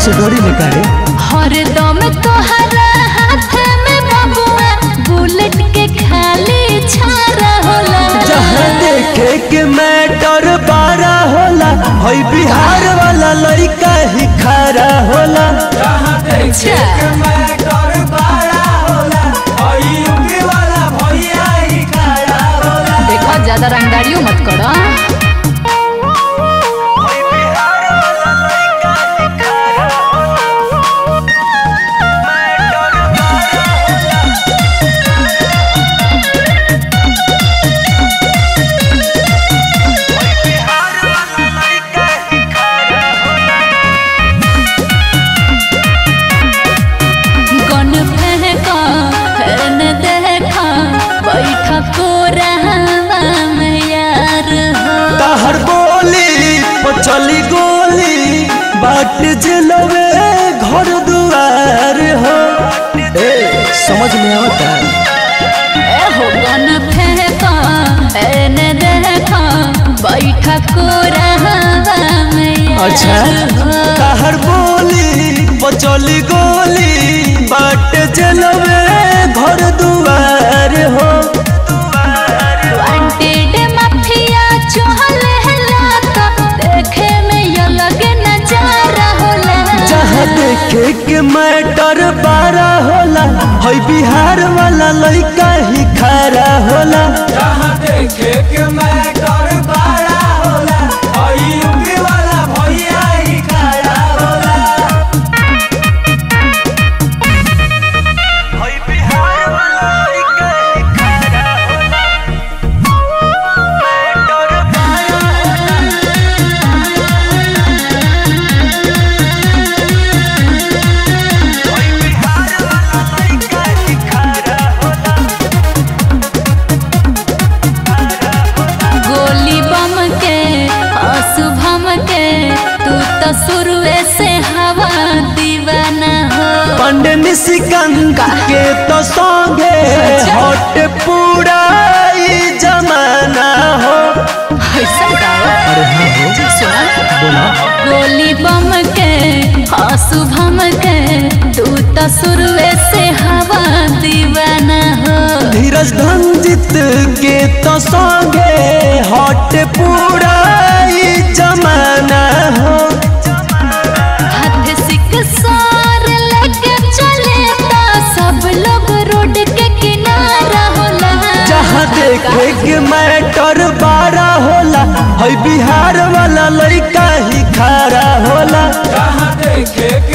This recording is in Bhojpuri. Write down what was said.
से डरी ले करे हरदम तोहरा हाथ में बबुआ बुलेट के खाली छारा होला जहाँ देखे के मैटर बारा होला हई बिहार वाला लड़का ही खारा होला अच्छा देखो ज्यादा रंगदारियों मत करो गन फेंका हेन देखा बैठा को रहवा में यार हो तहर बोली पचली गोली बाट जलवे घर दुआर हो ए समझ में आता ए हो गन फेंका हेन देखा बैठा को रहवा में यार अच्छा हो तहर बोली पचली गोली बाट जलवे घर दुआर हो वांटेड माफिया चहल हला तो देखे में ये लगे नजारा होला जहाँ देखे के मैटर बारा होला हई बिहार वाला लड़का ही खारा होला हई बिहार वाला लड़का ही खारा होला मैटर बारा होला हई बिहार वाला लड़का ही खारा होला गोली बम के शुभम के तू तो शुरुए से हवा दीवाना हो पंड निशिकंद के तो संगे अच्छा। हट पूरा ई जमाना हो ऐसा गाओ अरे हाँ हो सुना बोला गोली बम के शुभम के तू तो शुरुए से हवा दीवाना हो धीरज धनजित के तो संगे हट पूरा ई जमाना हो हाथ सिक सार लेके चले ता सब लोग रोड के किनारा होला जहाँ देखे के मैटर बारा होला हई बिहार वाला लड़का ही खारा होला देखे के